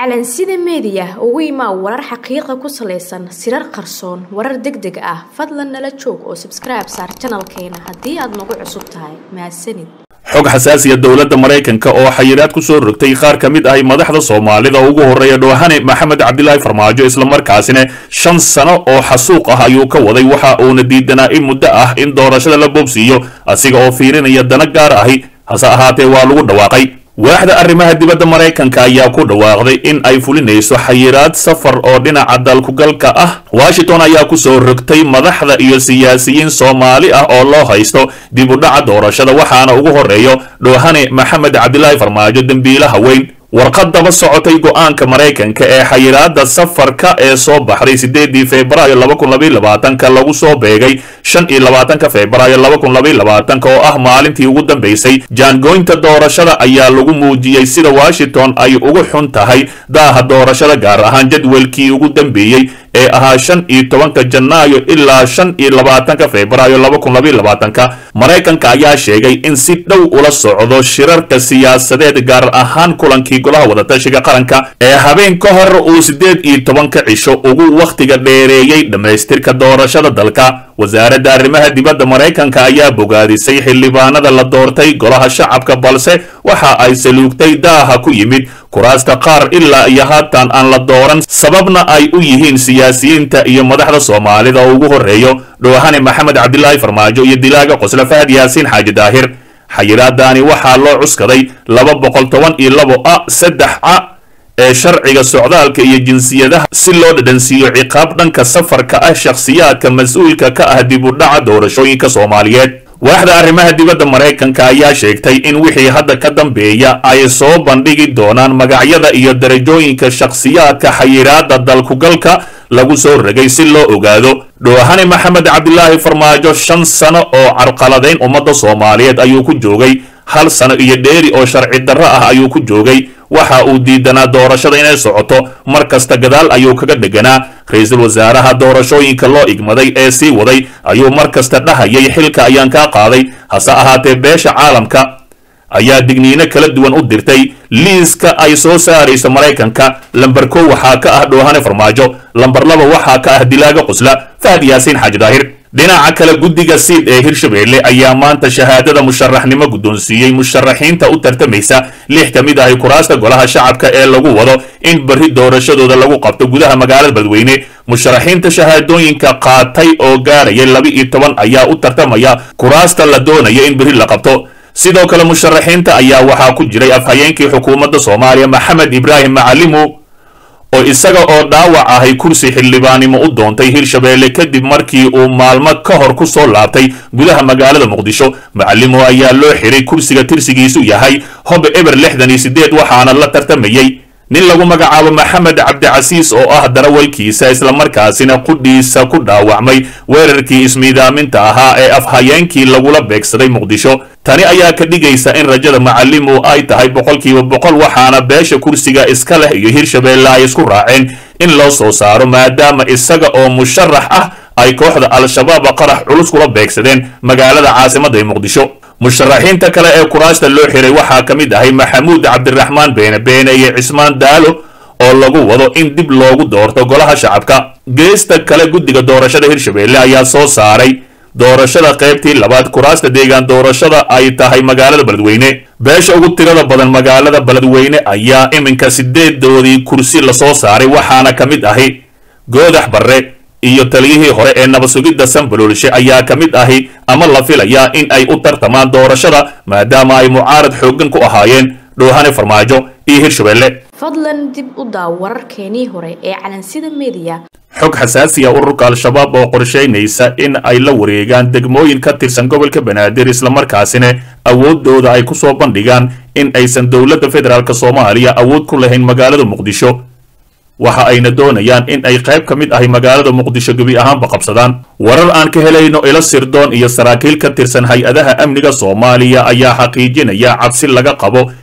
calansida meediya ugu imaa warar xaqiiqa ku salaysan sirar qarsoon warar deg deg ah fadlan nala joog oo sabskribe saar janalkeena haddii aad nagu cusub tahay mahadsanid xog xasaasiya dowladda maraykanka oo xayiraad ku soo rogtay qaar ka mid ahi madaxda soomaalida ugu horreeya dhoohane maxamed cabdilaahi farmaajo islamarkaasina shan sano oo xasuuq ah ayuu ka waday waxa uuna diidanaa in muddo ah in doorashada la boobsiiyo asiga oo fiirinaya dana gaar ahi hase ahaatee waa lagu dhawaaqay waaxda arrimaha dibadda maraykanka ayaa ku dhawaaqday in ay fulinayso xayiraad safar oo dhinaca dalkugalka ah washington ayaa ku soo rogtay madaxda iyo siyaasiyiin soomaali ah oo loo haysto dib u dhaca doorashada waxaana ugu horreeyo dhoohane maxamed cabdilaahi farmaajo dembiilaha weyn warqad daba socotay go-aanka maraykanka ee xayiraada safarka ee soo baxday sideedii febraayo laba kun labaiy labaatanka lagu soo beegay shan iyo labaatanka febraayo laba kun labaiy labaatanka oo ah maalintii ugu dambaysay jaangoynta doorashada ayaa lagu muujiyey sida washington ay ugu xun tahay daaha doorashada gaar ahaan jadwalkii ugu dambeeyey ee ahaa shan iyo tobanka janaayo ilaa shan iyo labaatanka febraayo laba kun labaiy labaatanka maraykanka ayaa sheegay in si dhow ula socdo shirarka siyaasadeed gaar ahaan kulankii golaha wadatashiga qaranka ee habeen ka hor uu siddeed iyo tobanka cisho ugu wakhtiga dheereeyey dhammaystirka doorashada dalka wasaaradda arrimaha dibadda maraykanka ayaa bogaadisay xildhibaanada la doortay golaha shacabka balse waxa ay saluugtay daaha ku yimid kuraasta qaar ilaa iyo haatan aan la dooran sababna ay u yihiin siyaasiyiinta iyo madaxda soomaalida oo ugu horreeyo dhoohane maxamed cabdilaahi farmaajo iyo dilaaga qosle fahad yaasiin xaaji daahir xayiraadaani waxaa loo cuskaday laba boqol toban iyo labo a saddex a ee sharciga socdaalka iyo jinsiyadaha si loo dhadhansiiyo ciqaab dhanka safarka ah shakhsiyaadka mas-uulka ka ah dib u dhaca doorashooyinka soomaaliyeed waaxda arrimaha dibadda maraykanka ayaa sheegtay in wixii hadda ka dambeeya ay soo bandhigi doonaan magacyada iyo darajooyinka shakhsiyaadka xayiraada dalkugalka lagu soo ragay si loo ogaado dhoohane maxamed cabdilaahi farmaajo shan sano oo carqaladayn ummadda soomaaliyeed ayuu ku joogay hal sano iyo dheeri oo sharci darro ah ayuu ku joogay waxa uu diidanaa doorashada inay socoto mar kasta gadaal ayuu kaga dheganaa ra-iisul wasaaraha doorashooyinka loo igmaday ee sii waday ayuu mar kasta dhahayay xilka ayaan kaa qaaday hase ahaatee beesha caalamka ayaa digniino kala duwan u dirtay liiska ay soo saarayso maraykanka lamber kow waxaa ka ah dhoohane farmaajo lamber laba waxaa ka ah dilaaga qusla fahad yaasiin xaaji daahir dhinaca kale guddiga siid ee hirshabeelle ayaa maanta shahaadada musharaxnimo guddoonsiiyey musharaxiinta u tartamaysa lix ka mid ahi kuraasta golaha shacabka ee lagu wado in berri doorashadooda lagu qabto gudaha magaalada beledweyne musharaxiinta shahaadooyinka qaatay oo gaaraya laba iyo toban ayaa u tartamaya kuraasta la doonaya in berri la qabto sidoo kale musharaxiinta ayaa waxaa ku jiray afhayeenkii xukuumadda soomaaliya maxamed ibraahim macalimu oo isaga oo dhaawac ahay kursi xildhibaanimo u doontay hirshabeelle kadib markii uu maalmo ka hor ku soo laabtay gudaha magaalada muqdisho macalimo ayaa loo xiray kursiga tirsigiisu yahay hob eber lixdan iyo siddeed waxaana la tartamayey nin lagu magacaabo maxamed cabdicasiis oo ah darawalkiisa islamarkaasina qudhiisa ku dhaawacmay weerarkii ismiidaaminta ahaa ee afhayeenkii lagula beegsaday muqdisho tani ayaa ka dhigaysa in rajada macalimu ay tahay boqolkiiba boqol waxaana beesha kursiga iska leh iyo hirshabeelle ay isku raaceen in loo soo saaro maadaama isaga oo musharax ah ay kooxda al-shabaab qarax culus kula beegsadeen magaalada caasimadda ee muqdisho musharaxiinta kale ee kuraasta loo xiray waxaa ka mid ahay maxamuud cabdiraxmaan beene beene iyo cismaan daalo oo lagu wado in dib loogu doorto golaha shacabka geesta kale guddiga doorashada hirshabeelle ayaa soo saaray doorashada qaybtii labaad kuraasta deegaan doorashada ay tahay magaalada beledweyne beesha ugu tirada badan magaalada beledweyne ayaa iminka sideedoodii kursi lasoo saaray waxaana ka mid ahi goodax barre iyo taliyihii hore ee nabasugidda sanbaloolshe ayaa ka mid ahi ama la filayaa in ay u tartamaan doorashada maadaama ay mucaarad xooggan ku ahaayeen dhoohane farmaajo iyo hirshabeelle fadlan dib u daaw wararkeenii hore ee calansida meediya xog xasaasiya ururka al-shabaab oo qorshaynaysa in ay la wareegaan degmooyin ka tirsan gobolka banaadir islamarkaasina awoodooda ay ku soo bandhigaan in aysan dowladda federaalk soomaaliya awood ku lahayn magaalada muqdisho waxa ayna doonayaan in ay qayb ka mid ahay magaalada muqdisho gebi ahaanba qabsadaan warar aan ka helayno ilo sirdoon iyo saraakiil ka tirsan hay-adaha amniga soomaaliya ayaa xaqiijinaya cabsi laga qabo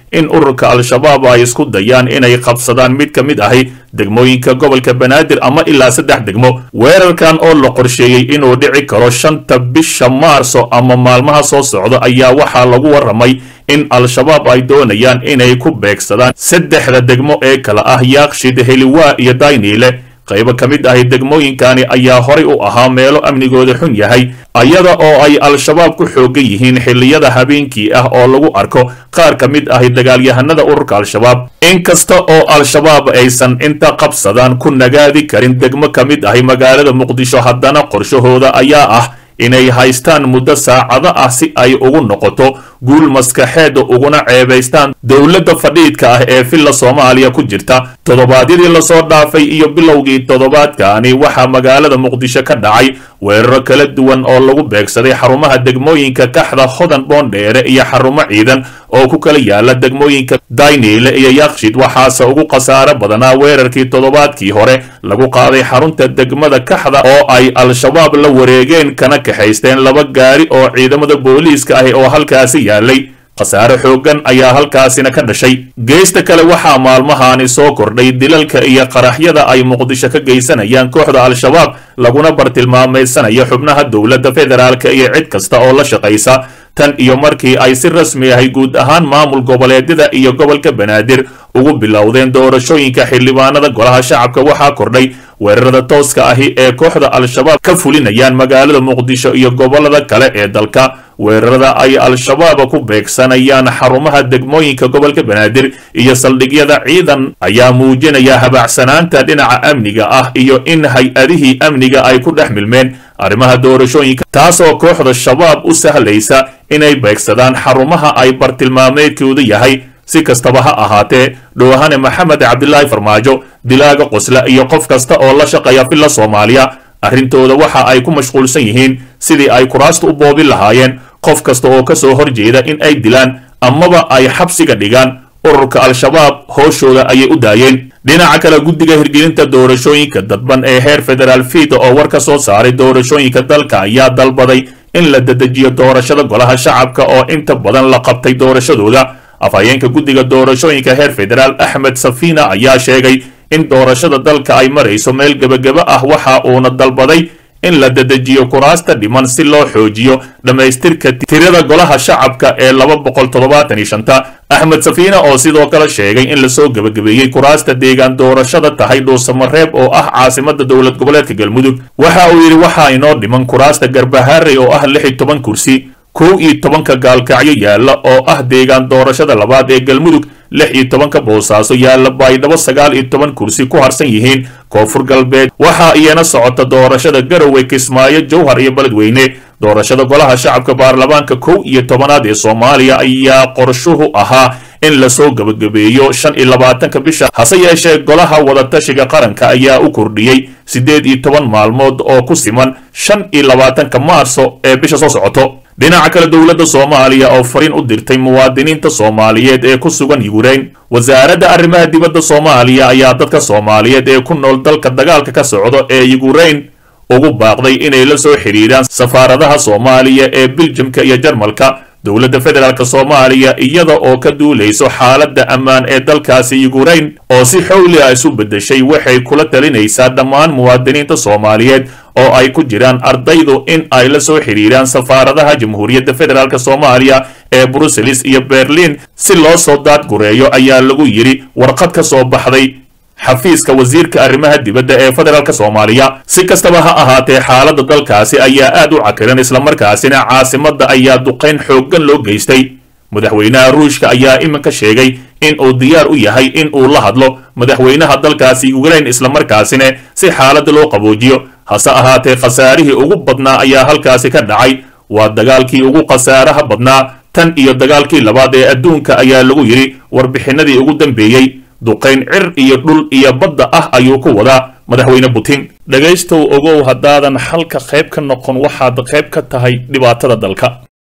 in ururka al-shabaab ay isku dayaan inay qabsadaan mid ka mid ahi degmooyinka gobolka banaadir ama ilaa saddex degmo weerarkan oo la qorsheeyey inuu dhici karo shanta bisha maarso ama maalmaha soo socda ayaa waxaa lagu warramay in al-shabaab ay doonayaan inay ku beegsadaan saddexda degmo ee kala ah yaaqshid heliwaa iyo dayniile qaybo ka mid ahi degmooyinkani ayaa horay u ahaa meelo amnigooda xun yahay ayada oo ay al-shabaab ku xoogan yihiin xilliyada habeenkii ah oo lagu arko qaar ka mid ahi dagaalyahanada ururka al-shabaab inkasta oo al-shabaab aysan inta qabsadaan ku nagaadi karin degmo ka mid ahi magaalada muqdisho haddana qorshahooda ayaa ah inay haystaan muddo saacado ah si ay ugu noqoto guul maskaxeeda uguna ceebaystaan dowladda fadhiidka ah ee villa soomaaliya ku jirta toddobaadyadii lasoo dhaafay iyo bilowgii toddobaadkaani waxaa magaalada muqdisho ka dhacay weeraro kala duwan oo lagu beegsaday xarumaha degmooyinka kaxda hodan boondheere iyo xarumo ciidan oo ku kala yaala degmooyinka dayniile iyo yakshid waxaase ugu khasaaro badanaa weerarkii toddobaadkii hore lagu qaaday xarunta degmada kaxda oo ay al-shabaab la wareegeen kana kaxaysteen laba gaari oo ciidamada booliiska ahi oo halkaasi yaalay khasaare xooggan ayaa halkaasina ka dhashay geesta kale waxaa maalmahaani soo kordhay dilalka iyo qaraxyada ay muqdisho ka geysanayaan kooxda al-shabaab laguna bartilmaamaysanaya xubnaha dowladda federaalka iyo cid kasta oo la shaqaysa tan iyo markii ay si rasmi ahay guud ahaan maamul goboleedyada iyo gobolka banaadir ugu bilowdeen doorashooyinka xildhibaanada golaha shacabka waxaa kordhay weerarada tooska ahi ee kooxda al-shabaab ka fulinayaan magaalada muqdisho iyo gobolada kale ee dalka weerarada ay al-shabaab ku beegsanayaan xarumaha degmooyinka gobolka banaadir iyo saldhigyada ciidan ayaa muujinaya habaacsanaanta dhinaca amniga ah iyo in hay-adihii amniga ay ku dhex milmeen arrimaha doorashooyinka taasoo kooxda shabaab u sahlaysa inay beegsadaan xarumaha ay bartilmaameedkoodu yahay si kastaba ha ahaatee dhowahane maxamed cabdilaahi farmaajo dilaaga qosla iyo qof kasta oo la shaqeeya villa soomaaliya arrintooda waxa ay ku mashquulsan yihiin sidii ay kuraasta u boobin lahaayeen qof kasta oo ka soo horjeeda in ay dilaan amaba ay xabsiga dhigaan ururka al-shabaab hooshooda ayay u daayeen dhinaca kale guddiga hirgelinta doorashooyinka dadban ee heer federaal fiida oo war ka soo saaray doorashooyinka dalka ayaa dalbaday in la dedejiyo doorashada golaha shacabka oo inta badan la qabtay doorashadooda afhayeenka guddiga doorashooyinka heer federaal axmed safina ayaa sheegay in doorashada dalka ay marayso meel gebageba ah waxa uuna dalbaday in la dedejiyo kuraasta dhiman si loo xoojiyo dhammaystirka tirada golaha shacabka ee laba boqol toddobaatan iyo shanta axmed safiina oo sidoo kale sheegay in lasoo gebagabeeyey kuraasta deegaan doorashada tahay dhuusamareeb oo ah caasimada dowlad goboleedka galmudug waxa uu yidhi waxaa inoo dhiman kuraasta garbaharey oo ah lix iyo toban kursi kow iyo tobanka gaalkacyo yaalla oo ah deegaan doorashada labaad ee galmudug lix iyo tobanka boosaaso yaalla baydhabo sagaal iyo toban kursi ku harsan yihiin koonfur galbeed waxaa iyana socota doorashada garowe kismaayo jowhar iyo beledweyne doorashada golaha shacabka baarlamaanka kow iyo tobanaad ee soomaaliya ayaa qorshuhu ahaa in lasoo gebagabeeyo shan iyo labaatanka bisha hase yeeshee golaha wadatashiga qaranka ayaa u kordhiyey siddeed iyo toban maalmood oo ku siman shan iyo labaatanka maarso ee bisha soo socoto dhinaca kale dowladda soomaaliya oo fariin u dirtay muwaadiniinta soomaaliyeed ee ku sugan yukrain wasaaradda arrimaha dibadda soomaaliya ayaa dadka soomaaliyeed ee ku nool dalka dagaalka ka socdo ee yukrain ugu baaqday inay la soo xidhiidhaan safaaradaha soomaaliya ee biljamka iyo jarmalka dowladda federaalk soomaaliya iyada oo ka duulayso xaaladda ammaan ee dalkaasi yukrain oo si xowli ah isu beddeshay waxay kula talinaysaa dhammaan muwaadiniinta soomaaliyeed oo ay ku jiraan ardaydu in ay la soo xidhiidhaan safaaradaha jamhuuriyadda federaalk soomaaliya ee bruseles iyo berlin si loo soo daadgureeyo ayaa lagu yidhi warqad ka soo baxday xafiiska wasiirka arrimaha dibadda ee federaalk soomaaliya si kastaba ha ahaatee xaaladda dalkaasi ayaa aad u cakiran islamarkaasina caasimadda ayaa duqayn xooggan loo geystay madaxweynaha ruushka ayaa iminka sheegay in uu diyaar u yahay in uu la hadlo madaxweynaha dalkaasi yukrain islamarkaasina si xaaladda loo qaboojiyo hase ahaatee khasaarihii ugu badnaa ayaa halkaasi ka dhacay waa dagaalkii ugu khasaaraha badnaa tan iyo dagaalkii labaad ee adduunka ayaa lagu yidhi warbixinadii ugu dambeeyey duqayn cir iyo dhul iyo badda ah ayuu ku wadaa madaxweyne putin dhegaystow ogow haddaadan xalka qayb ka noqon waxaad qayb ka tahay dhibaatada dalka